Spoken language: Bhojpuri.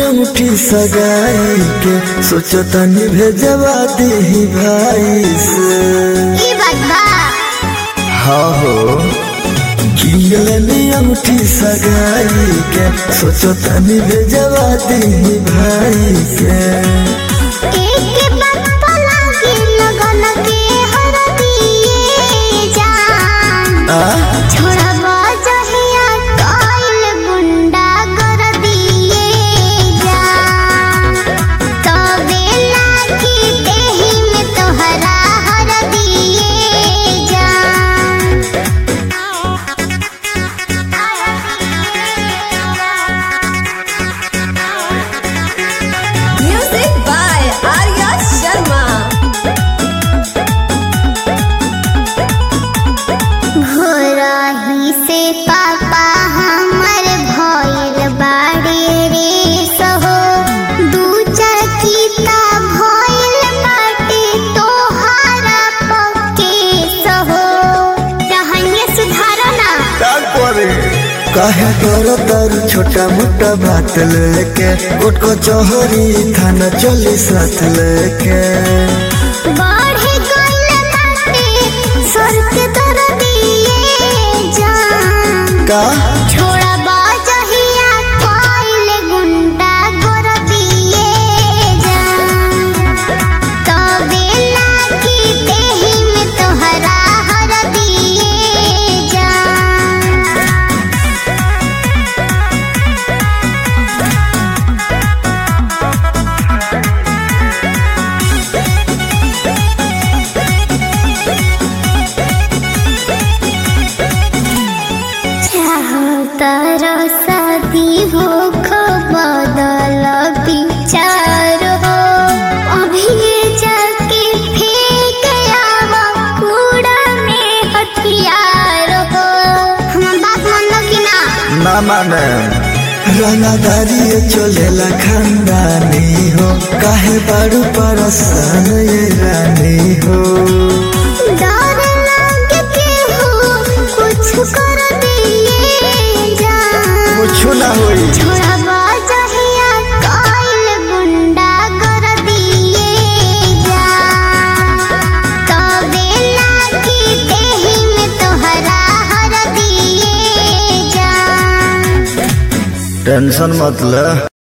अंगूठी सगाई के सोचो तनी भेजवा दी भाई से ई बात बा हाँ हो किंगलनी अंगूठी सगाई के सोचो तनी भेजवा दी भाई के एक बात पला के लगन के हर दिए जान आ छोड़बा जहिया कइल गुंडा कर दिए जान तबे लागी देहि में तोहरा हर दिए जान Music by Arya Sharma. घोरही से पापा हमर भइल बाड़े रे सहो दू चकिता भइल बाटे तोहारा पक्के सहो रहनिया सुधारना काहे करो तर छोटा मोटा बात लेके उठ को चोहरी थाना चली साथ लेके बढ़े गइल बाटे सर के दर दिए जान का छोड़ा बाजहिया कइल गुंडा गोर दिए जान तबे लागी देहि में तोहरा हर दिए जान तारा शादी हो बदल विचार हो अभी ये जाके फेंक आवा कूड़ा में हथियार हो हम बात मानो कि ना ना माने रंगादारी चलेला खानदानी हो काहे बारू परसान ये रानी हो डर लागे के हो कुछ कर दिए जान कुछ ना होई छोड़ा बाजहिया कइल गुंडा कर दिए जान तबे लागी देहि में तोहरा हर दिए जान टेंशन मत ले